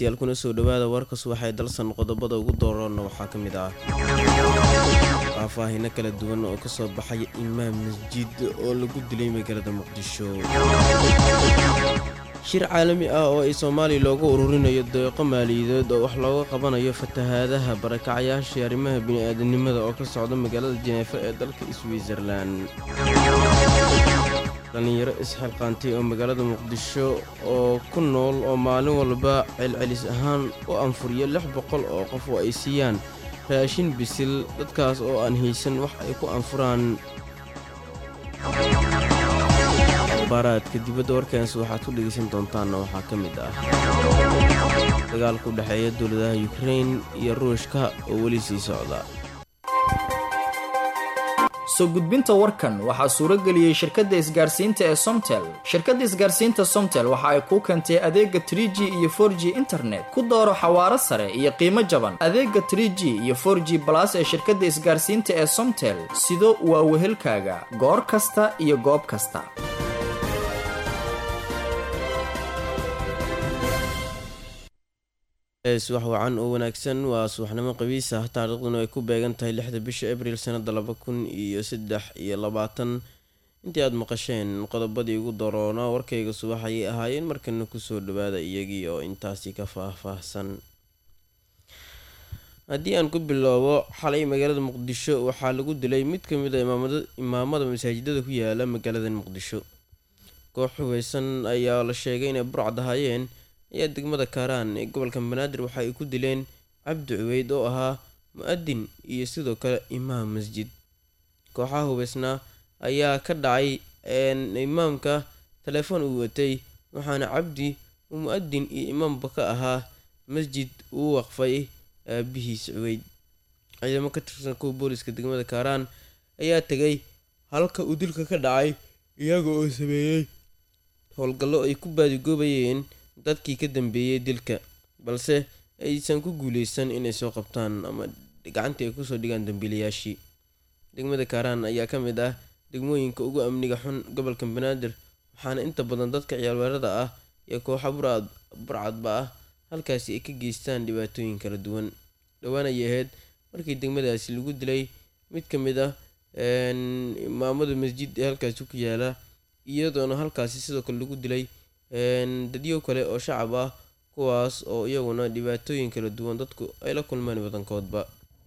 dhegeystayaal kuna soo dhawaada warkas waxay dalsan qodobada ugu dooroonna waxaa ka mid ah faahfaahino kala duwan oo kasoo baxay imaam masjid oo lagu dilay magaalada muqdisho shir caalami ah oo ay soomaaliya loogu ururinayo deeqo maaliyadeed oo wax looga qabanayo fatahaadaha barakacayaashii arrimaha bini-aadanimada oo ka socda magaalada jeneefa ee dalka switzerlan dhallinyaro isxilqaantay oo magaalada muqdisho oo ku nool oo maalin walba celcelis ahaan u anfuriyo lix boqol oo qof oo ay siiyaan raashin bisil dadkaas oo aan haysan wax ay ku anfuraan baaraadka dibadda warkaas waxaad ku dhegaysan doontaanna waxaa ka mid ah dagaalka u dhexeeya dowladaha yukrain iyo ruushka oo weli sii socda soo gudbinta warkan waxaa suuro geliyey shirkadda isgaarsiinta ee somtel shirkadda isgaarsiinta somtel waxa ay kuu keentay adeega trie g iyo for g internet ku dooro xawaaro sare iyo qiimo jaban adeega trie g iyo for g balas ee shirkadda isgaarsiinta ee somtel sido waa wehelkaaga goor kasta iyo goob kasta subax wacan oo wanaagsan waa subaxnimo qabiis ah taariikhduna ay ku beegan tahay lixda bisha abriil sanada laba kun iyo saddex iyo labaatan intii aada maqasheen qodobadii ugu daroona warkayga subax ayay ahaayeen markana kusoo dhawaada iyagii oo intaasi ka faah-faahsan haddii aan ku bilowbo xalay magaalada muqdisho waxaa lagu dilay mid ka mid a imaamada masaajidada ku yaala magaalada muqdisho koox hubeysan ayaa la sheegay inay burcad ahaayeen ayaa degmada kaaraan ee gobolka banaadir waxa ay ku dileen cabdi cubeyd oo ahaa mu-adin iyo sidoo kale imaam masjid kooxaha hubeysnaa ayaa ka dhacay imaamka telefoon uu watay waxaana cabdi uu mu-adin iyo imaamba ka ahaa masjid uu waqfay aabihiis cubeyd ciidamo ka tirsan kuwa booliska degmada kaaraan ayaa tegay halka uu dilka ka dhacay iyaga oo sameeyey howlgallo ay ku baadigoobayeen dadkii ka dambeeyey dilka balse aysan ku guuleysan inay soo qabtaan ama gacantii ay kusoo dhigaan dambiilayaashii degmada kaaraan ayaa ka mid ah degmooyinka ugu amniga xun gobolka banaadir waxaana inta badan dadka ciyaalweerada ah iyo kooxa burcadba ah halkaasi ay ka geystaan dhibaatooyin kala duwan dhowaan ayay ahayd markii degmadaasi lagu dilay mid ka mid ah imaamada masjid ee halkaasi ku yaala iyadoona halkaasi sidoo kale lagu dilay dadyo kale oo shacab ah kuwaas oo iyaguna dhibaatooyin kala duwan dadku ay la kulmaan badankoodba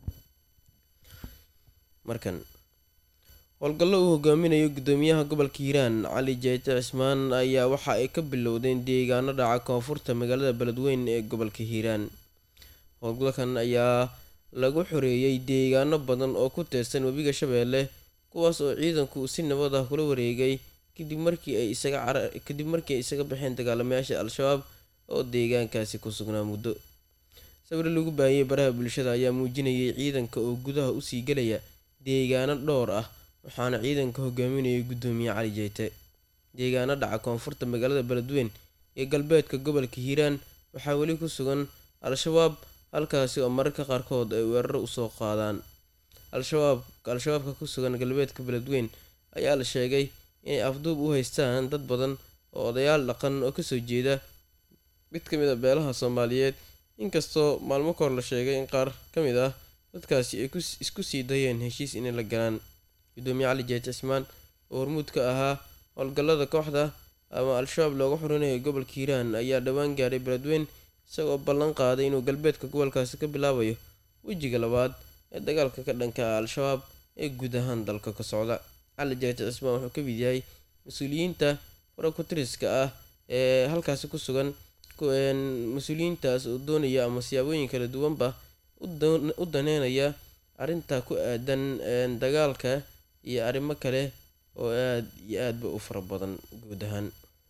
markan howlgallo uu hogaaminayo guddoomiyaha gobolka hiiraan cali jeete cismaan ayaa waxa ay ka bilowdeen deegaano dhaca koonfurta magaalada beledweyn ee gobolka hiiraan howlgalkan ayaa lagu xoreeyey deegaano badan oo ku teersan webiga shabeelle kuwaas oo ciidanku si nabad ah kula wareegay kadib markii ay isaga kadib markii ay isaga baxeen dagaalamayaasha al-shabaab oo deegaankaasi ku sugnaa muddo sawir lagu baahiyey baraha bulshada ayaa muujinayay ciidanka oo gudaha usii gelaya deegaano dhowr ah waxaana ciidanka hogaaminayay guddoomiye cali jeyte deegaano dhaca koonfurta magaalada beledweyn iyo galbeedka gobolka hiiraan waxaa weli ku sugan al-shabaab halkaasi oo mararka qaarkood ay weeraro usoo qaadaan al-shabaab al-shabaabka ku sugan galbeedka beledweyn ayaa la sheegay inay afduub u haystaan dad badan oo odayaal dhaqan oo kasoo jeeda mid ka mid a beelaha soomaaliyeed inkastoo maalmo kahor la sheegay in qaar ka mid ah dadkaasi ay isku sii dayeen heshiis inay la galaan guddoomiye cali jeete cismaan oo hormuud ka ahaa howlgallada kooxda ama al-shabaab looga xurinayo gobolka hiiraan ayaa dhowaan gaaray beledweyn isagoo ballan qaaday inuu galbeedka gobolkaasi ka bilaabayo wejiga labaad ee dagaalka ka dhanka ah al-shabaab ee guud ahaan dalka ka socda cali jeete cismaan wuxuu ka mid yahay mas-uuliyiinta farakutiriska ah ee halkaasi ku sugan mas-uuliyiintaas oo doonaya ama siyaabooyin kala duwanba u daneynaya arrinta ku aadan dagaalka iyo arrimo kale oo aada iyo aadba u fara badan guud ahaan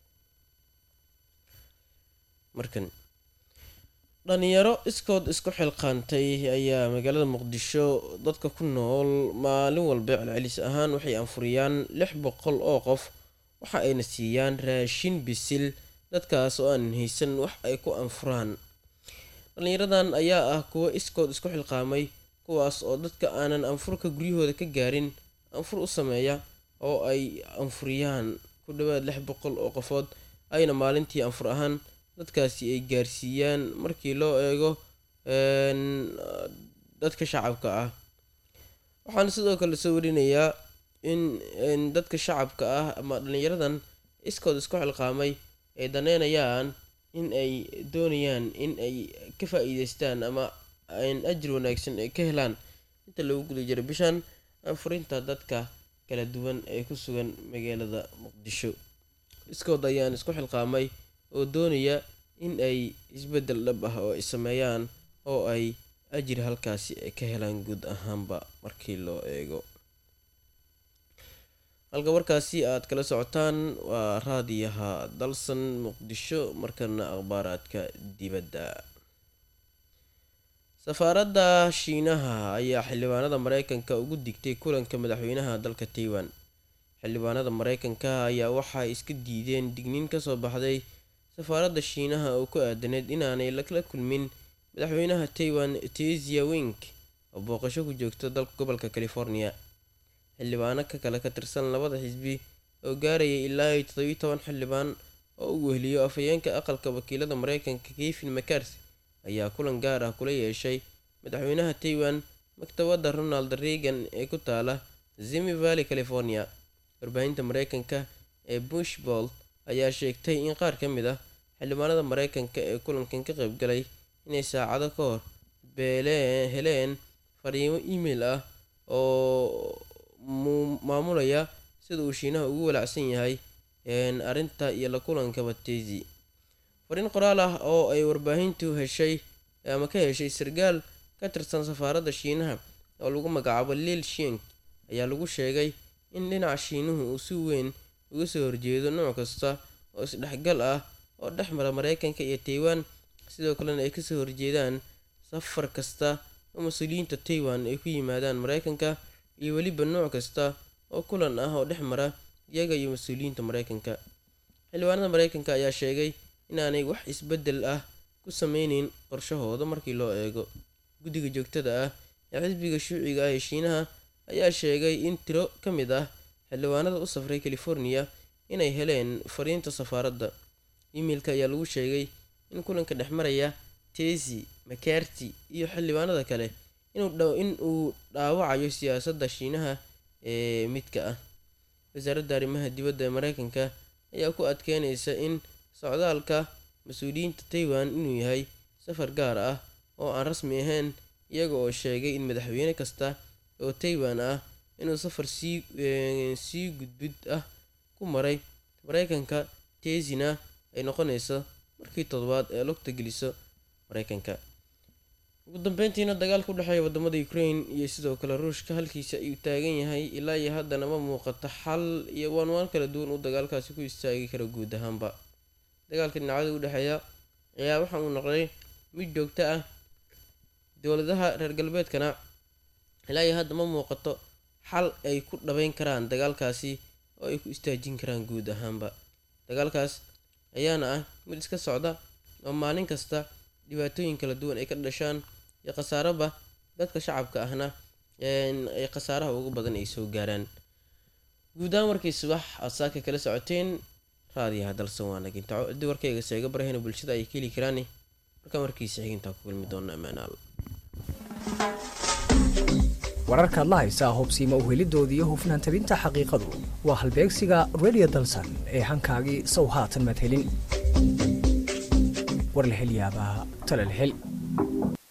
markan dhalinyaro iskood isku xilqaantay ayaa magaalada muqdisho dadka ku nool maalin walba celcelis ahaan waxay anfuriyaan lix boqol oo qof waxa ayna siiyaan raashin bisil dadkaas oo aan haysan wax ay ku anfuraan dhallinyaradan ayaa ah kuwo iskood isku xilqaamay kuwaas oo dadka aanan anfurka guryahooda ka gaarin anfur u sameeya oo ay anfuriyaan ku dhowaad lix boqol oo qofood ayna maalintii anfur ahaan dadkaasi ay gaarsiiyaan markii loo eego dadka shacabka ah waxaana sidoo kale soo warinayaa in dadka shacabka ah ama dhallinyaradan iskood isku xilqaamay ay daneynayaan in ay doonayaan in ay ka faa-iideystaan ama ajir wanaagsan ay ka helaan inta lagu guda jiro bishan furinta dadka kala duwan ee ku sugan magaalada muqdisho iskood ayaan isku xilqaamay oo doonaya in ay isbeddel dhab ah oo ay sameeyaan oo ay ajir halkaasi ay ka helaan guud ahaanba markii loo eego halka warkaasi aad kala socotaan waa raadiyaha dalsan muqdisho markana akhbaaraadka dibadda safaaradda shiinaha ayaa xildhibaanada mareykanka ugu digtay kulanka madaxweynaha dalka taiwan xildhibaanada mareykanka ayaa waxay iska diideen digniin kasoo baxday safaaradda shiinaha oo ku aadaneed inaanay lala kulmin madaxweynaha taiwan tesia wink oo booqasho ku joogta dalka gobolka california xildhibaano ka kale ka tirsan labada xisbi oo gaarayay ilaa iyo todobiyi toban xildhibaan oo u weheliyo afhayeenka aqalka wakiilada mareykanka kevin macarty ayaa kulan gaar ah kula yeeshay madaxweynaha taiwan maktabadda ronald reagan ee ku taala zimi valley california warbaahinta mareykanka ee bushbold ayaa sheegtay in qaar ka mid ah xildhibaanada mareykanka ee kulankan ka qaybgalay inay saacado ka hor beelee heleen fariimo email ah oo maamulaya sida uu shiinaha ugu walacsan yahay arrinta iyo la kulanka batezi fariin qoraal ah oo ay warbaahintu heshay ama ka heshay sargaal ka tirsan safaaradda shiinaha oo lagu magacaabo lil shink ayaa lagu sheegay in dhinaca shiinuhu uu si weyn uga soo horjeedo nooc kasta oo isdhexgal ah oo dhex mara mareykanka iyo taiwan sidoo kalena ay kasoo horjeedaan safar kasta oo mas-uuliyiinta taiwan ay ku yimaadaan mareykanka iyo weliba nooc kasta oo kulan ah oo dhex mara iyaga iyo mas-uuliyiinta mareykanka xildhibaanada mareykanka ayaa sheegay inaanay wax isbeddel ah ku sameyneyn qorshahooda markii loo eego guddiga joogtada ah ee xisbiga shuuciga ah ee shiinaha ayaa sheegay in tiro ka mid ah xildhibaanada u safray california inay heleen fariinta safaaradda emailka ayaa lagu sheegay in kulanka dhex maraya tesi macarty iyo xildhibaanada kale in uu dhaawacayo siyaasadda shiinaha ee midka ah wasaaradda arrimaha dibadda ee mareykanka ayaa ku adkeynaysa in socdaalka mas-uuliyiinta taiwan inuu yahay safar gaar ah oo aan rasmi ahayn iyaga oo sheegay in madaxweyne kasta oo taiwan ah inuu safar sii sii gudbid ah ku maray mareykanka tesina ay noqonayso markii toddobaad ee lugta geliso mareykanka ugu dambeyntiina dagaalka u dhexeeya wadamada ukraine iyo sidoo kale ruushka halkiisa ayuu taagan yahay ilaa iyo haddana ma muuqato xal iyo waanwaan kala duwan uu dagaalkaasi ku istaagi karo guud ahaanba dagaalka dhinacyada u dhexeeya ayaa waxa uu noqday mid joogto ah dowladaha reer galbeedkana ilaa iyo hadda ma muuqato xal ay ku dhabeyn karaan dagaalkaasi oo ay ku istaajin karaan guud ahaanba dagaalkaas ayaana ah mid iska socda oo maalin kasta dhibaatooyin kala duwan ay ka dhashaan iyo khasaaraba dadka shacabka ahna ay khasaaraha ugu badan ay soo gaaraan guud ahaan markii subax aad saaka kala socoteen raadiyaha dalsan waa nagintaco haddii warkayga seega barahayna bulshada ay ka heli karaan markaan warkiisa xigintaa ku kulmi doona ammaanaal wararkaad la haysaa hubsiima uhelidoodii iyo hufnaan tabinta xaqiiqadu waa halbeegsiga radio dalsan ee hankaagii sow haatan maad helin war la hel yaabaa tale la hel